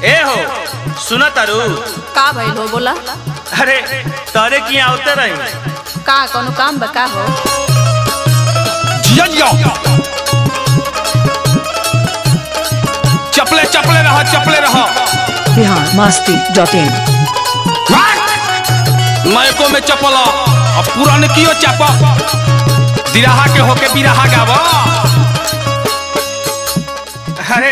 ए हो सुन तारू का भइल हो बोला अरे तारे की आवते रही का कोनो काम बा का हो जिया चपले चपले रह चपले रह बिहार मस्ती डॉट इन नयको में चपल अब पुरान कियो चाप दिराहा के होके बिराहा गाव अरे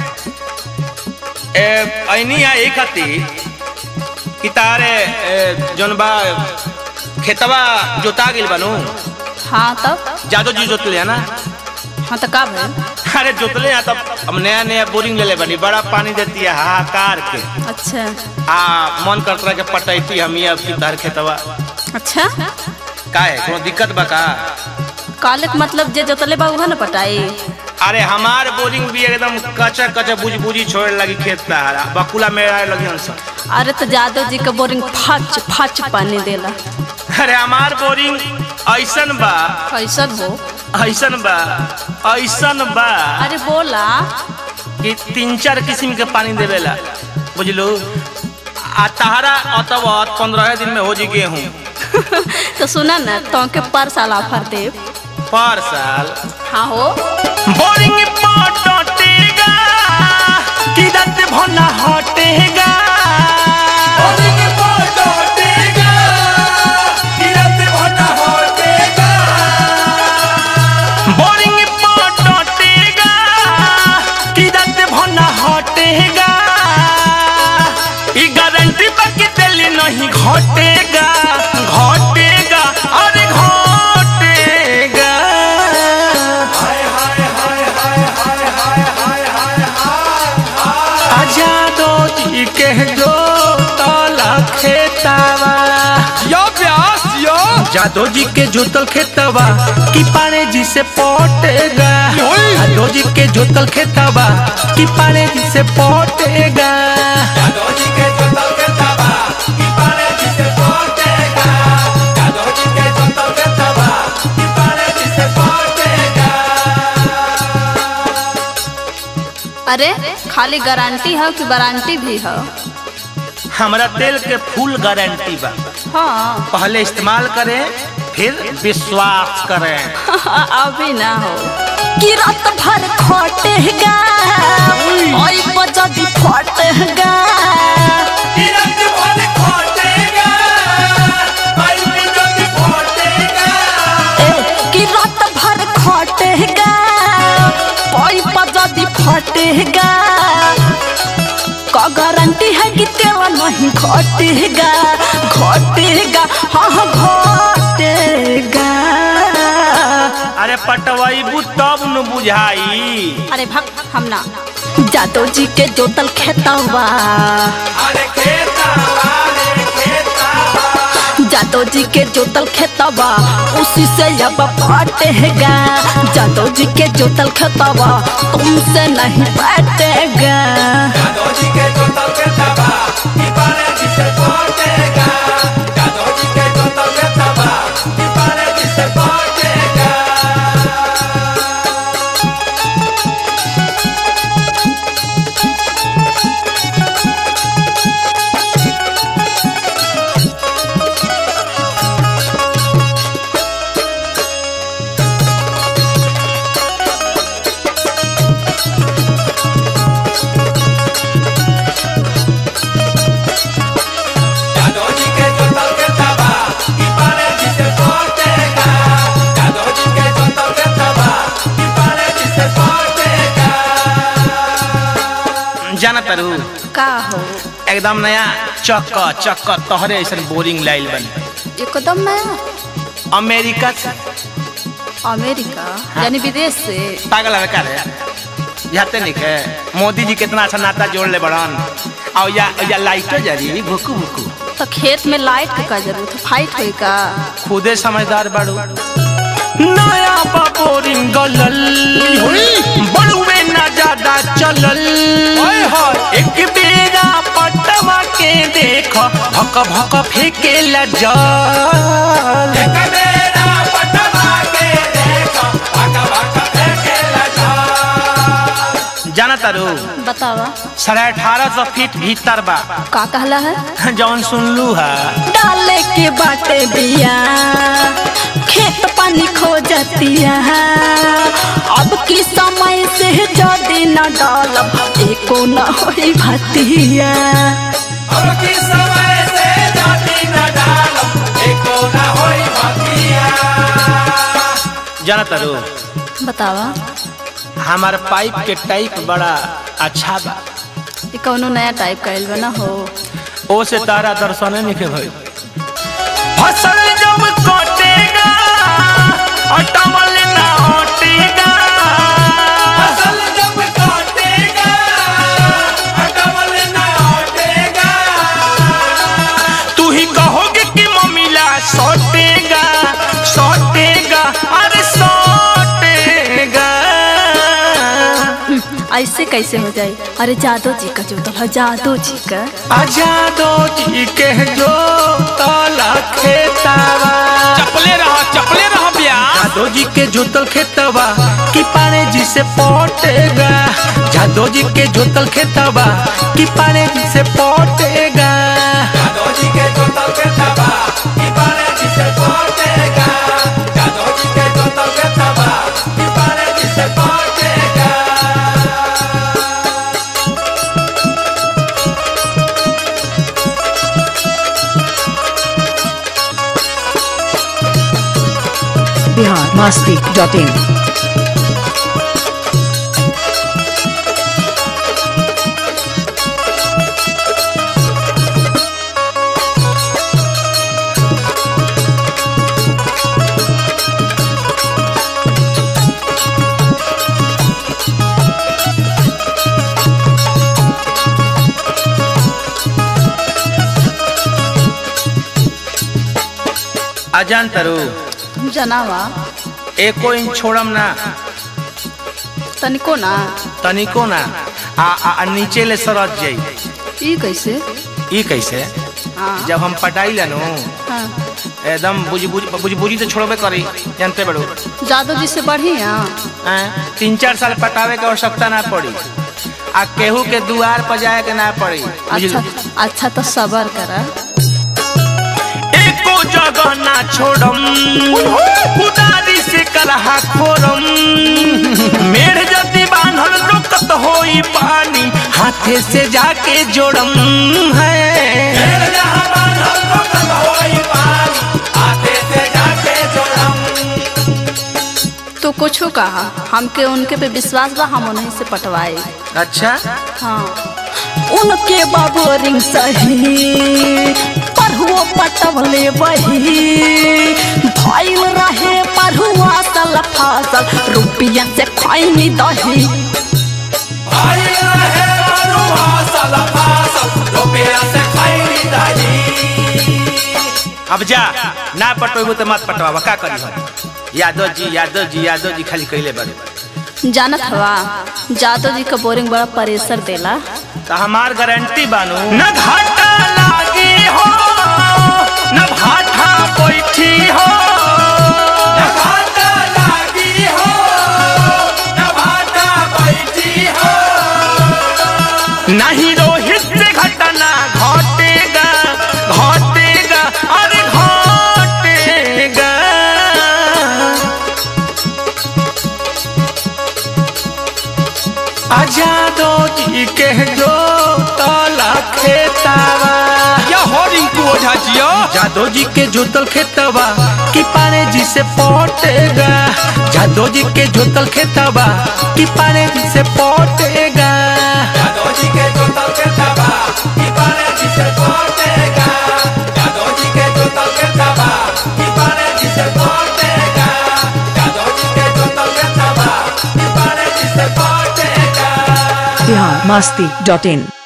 ए ऐनी आ एक हती कि तारे ए, जौन बा खेतवा जोता गेल बनू हाँ तब जादो जी जोतले है ना हाँ तो का भइल अरे जोतले हैं तब अब नया नया बोरिंग ले ले बनी बड़ा पानी देती है हाहाकार के अच्छा आ मन करत रहा के पटैती हम ये अब की तार खेतवा अच्छा का है कोनो दिक्कत बा का काले के मतलब जे जोतले बा उहा न पटाई अरे हमार बोरिंग भी एकदम कचा कचा बुझ बुझी छोड़े लगी खेत तारा बकुला मेरा लगी हंसा अरे तो जादव जी के बोरिंग फच फच पानी देला अरे हमार बोरिंग ऐसन बा कैसन हो ऐसन बा ऐसन बा अरे बोला कि तीन चार किस्म के पानी देवेला बुझलो आ तहरा अतवत पंद्रह दिन में हो जी गेहूँ तो सुना ना तो के पर साल ऑफर दे पर साल हाँ हो बोरिंग पटटेगा कि दत भना हटेगा बोरिंग पटटेगा कि दत भना हटेगा ई गारंटी बाकी दिल्ली नहीं घटेगा घटेगा अरे घटेगा आजादो जी के जो तला खेतावा यो व्यास यो जादो जी के जोतल खेतवा कि पारे जी से पटेगा ओए! जादो जी के जोतल खेतवा कि पारे जी से पटेगा अरे खाली गारंटी है कि वारंटी भी है हमारा तेल के फुल गारंटी बा हाँ पहले इस्तेमाल करें फिर विश्वास करें अभी ना हो कि रात भर खटेगा ओई बजदी फटेगा ए, कि रात भर खटेगा ओई बजदी फटेगा का गारंटी है कि तेरा नहीं घटेगा घटेगा हाँ हाँ घटेगा अरे पटवाईबू तब न बुझाई अरे भक हम ना जादव जी के जोतल खेतवा जादव जी के जोतल खेतवा उसी से अब फटेगा जादव जी के जोतल खेतवा तुमसे नहीं फटेगा जाना तारू का हो एकदम नया चक्क चक्क तोहरे ऐसा बोरिंग लाइल बन एकदम नया अमेरिका से अमेरिका यानी विदेश से पागल है का रे जाते नहीं के मोदी जी कितना अच्छा नाता जोड़ ले बड़न और या या लाइटो जरी भुकु भुकु तो खेत में लाइट के का जरूरत है फाइट होई का खुदे समझदार बाड़ू नया बोरिंग गलल बड़ुए ना ज्यादा चलल एक बेरा पटवा के देख भक भक फेंके ला जल जाना तारू बतावा साढ़े अठारह सौ फीट भीतर बा का कहला है जौन सुनलू है डाले के बाटे बिया खेत पानी खो जतिया अब की समय से जदी न डालब एको न होई भतिया जाना तारू बतावा हमार पाइप के टाइप बड़ा अच्छा बा ये कौनो नया टाइप का बा ना हो ओ से तारा दर्शन नहीं के भाई फसल जब कटेगा अटमल ना हटेगा फसल जब कटेगा अटमल ना हटेगा तू ही कहोगे कि मम्मीला सटेगा सटेगा अरे सटेगा ऐसे कैसे हो जाए अरे जादव जी का जो तो जादव जी का आजादो जी के जो ताला खेतावा चपले रह चपले रह ब्याह जादो जी के जोतल खेतवा कि पारे जी से पटेगा जादो जी के जोतल खेतवा कि पारे जी से पटेगा जादो जी के जोतल खेतवा कि पारे जी से पटेगा जादो जी के जोतल खेतवा कि पारे जी से पटेगा बिहार मस्ती डॉट इन अजान तरु जनावा एको इंच छोड़म ना तनिको ना तनिको ना आ, आ, आ नीचे ले सरत जाई ई कैसे ई कैसे हाँ जब हम पटाई लेनु हाँ एकदम बुझी बुझी बुझी बुझी तो छोड़बे करी जानते बड़ो जादव जी से बढ़िया हैं? तीन चार साल पटावे के आवश्यकता ना पड़ी आ केहू के दुआर पर जाए के ना पड़ी बुझलू? अच्छा अच्छा तो सबर करा एको जगह ना छोड़म कुदारी से कलहा खोरम मेढ़ जति बांधल रुकत होई पानी हाथे से जाके जोड़म है तो कुछ कहा हमके उनके पे विश्वास बा हम उन्हीं से पटवाए अच्छा हाँ उनके बाबोरिंग सही पढ़ुओ पटवले बही भइल रहे पढ़ुआ सल फसल रुपया से खैनी दही अब जा ना पटोबू तो मत पटवावा का करी हम यादव जी यादव जी यादव जी खाली कहले बड़े जानत हवा जादव जी का बोरिंग बड़ा प्रेशर देला तो हमार गारंटी बानू न घाटा लागी हो न भाटा बैठी हो न घाटा लागी हो न भाटा बैठी हो नहीं रोहित से घटना घटेगा घटेगा अरे घटेगा आजादो जी के जो ताला खेतावा या हो रिंकू ओझा जियो जादो जी के जोतल खेतवा कि पारे जी से पटेगा जादो जी के जोतल खेतवा कि पारे जी से पटेगा जादो जी के जोतल खेतवा कि पारे जी से पटेगा जादो जी के जोतल खेतवा कि पारे जी से पटेगा जादो जी के जोतल खेतवा कि पारे जी से पटेगा बिहार मस्ती डॉट इन